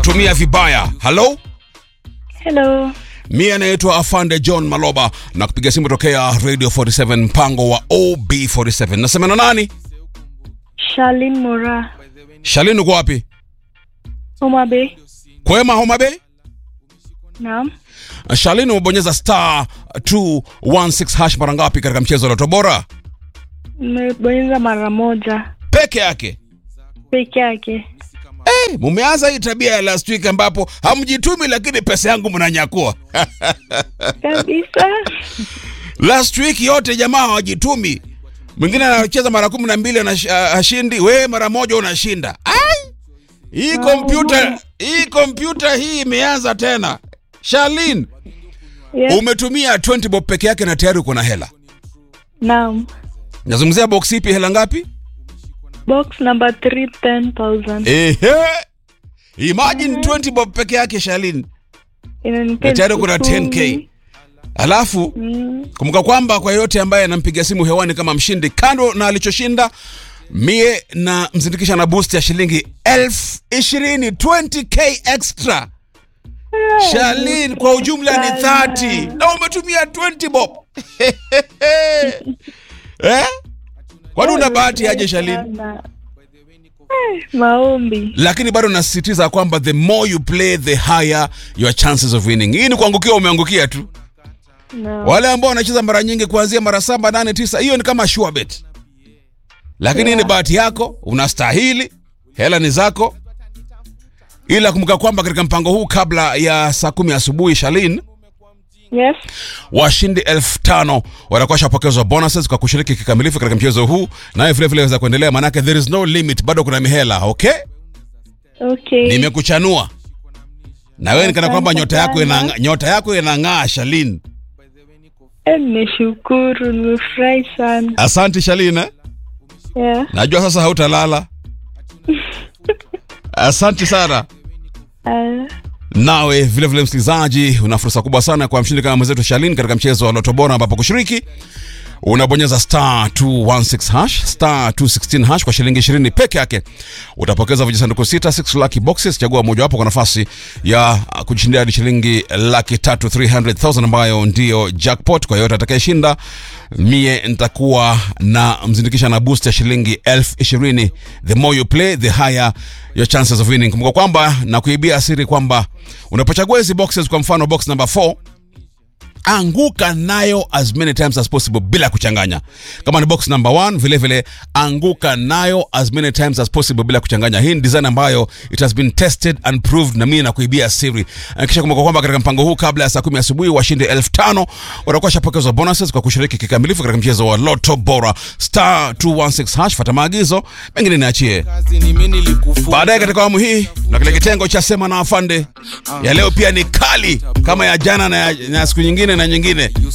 kutumia vibaya. Halo, Hello. mie anaitwa Afande John Maloba na kupiga simu tokea Radio 47 mpango wa OB47. Nasema na nani? Charlene Mora. Shalini, uko wapi? Homa Bay. Kwema, Homa Bay? Naam. Shalini, umebonyeza star 216 hash mara ngapi katika mchezo wa Loto Bora? Nimebonyeza mara moja Peke yake. peke yake. Eh, mumeanza hii tabia ya last week ambapo hamjitumi lakini pesa yangu mnanyakua. Kabisa. last week yote jamaa hawajitumi. Mwingine anacheza mara kumi na mbili anash- ah, hashindi, wewe mara moja unashinda. Ai! Hii kompyuta hii kompyuta hii imeanza tena. Shalin, Yes. umetumia 20 bob peke yake na tayari uko na hela. Naam. Nazungumzia box ipi hela ngapi? Box number 3 10,000. Ehe. Imagine 20 bob peke yake Shalin. Inanipea Na tayari kuna elfu 10K. kumi. Alafu Mm. kumbuka kwamba kwa yote ambaye anampiga simu hewani kama mshindi, kando na alichoshinda, mie na mzindikisha na boost ya shilingi elfu ishirini 20k extra. Shalin, kwa ujumla ni 30 na umetumia 20 bob eh? Kwani una bahati aje Shalin? Sana. Eh, Maombi. Lakini bado nasisitiza kwamba the more you play the higher your chances of winning. Hii ni kuangukia, umeangukia tu. Naam. Wale ambao wanacheza mara nyingi kuanzia mara saba, nane, tisa, hiyo ni kama sure bet, lakini Yeah. ni bahati yako, unastahili, hela ni zako. Ila kumbuka kwamba katika mpango huu kabla ya saa kumi asubuhi, Shalin, Yes. washindi elfu tano watakuwa washapokezwa bonuses kwa kushiriki kikamilifu katika mchezo huu, naye vile vile waweza kuendelea, maanake there is no limit, bado kuna mihela. Okay, Okay. nimekuchanua na wewe nikana kwamba Asante nyota yako sana. ina nyota yako inang'aa, Shalin. Eh, Nimeshukuru, nimefurahi sana. Asante Shalin. eh? Yeah. Najua sasa hautalala. Asante sana. Uh, Nawe vile vile msikilizaji, una fursa kubwa sana kwa mshindi kama mwenzetu Shalin katika mchezo wa Loto Bora, ambapo kushiriki unabonyeza star 216 hash star 216 hash kwa shilingi 20 peke yake. Utapokeza vijisanduku sita 6 lucky boxes, chagua mojawapo kwa nafasi ya uh, kujishindia hadi shilingi laki tatu 300,000 ambayo ndiyo jackpot. Kwa yote atakayeshinda, mie nitakuwa na mzindikisha na boost ya shilingi elfu ishirini. The more you play the higher your chances of winning. Kumbuka kwamba na kuibia siri kwamba unapochagua hizi boxes, kwa mfano box number 4 anguka nayo as many times as possible bila kuchanganya. Kama ni box number one, vile vile anguka nayo as many times as possible bila kuchanganya. Hii ni design ambayo it has been tested and proved, na mimi nakuibia siri. Eh, Kisha kumbuka kwamba katika mpango huu kabla ya saa kumi asubuhi washindi elfu tano watakuwa shapokezwa bonuses kwa kushiriki kikamilifu katika mchezo wa Lotto Bora star 216 hash. Fata maagizo mengine niachie kazi ni mimi nilikufunza. baadaye katika awamu hii na kile kitengo cha sema na afande ya leo pia ni kali kama ya jana na ya, na ya siku nyingine na nyingine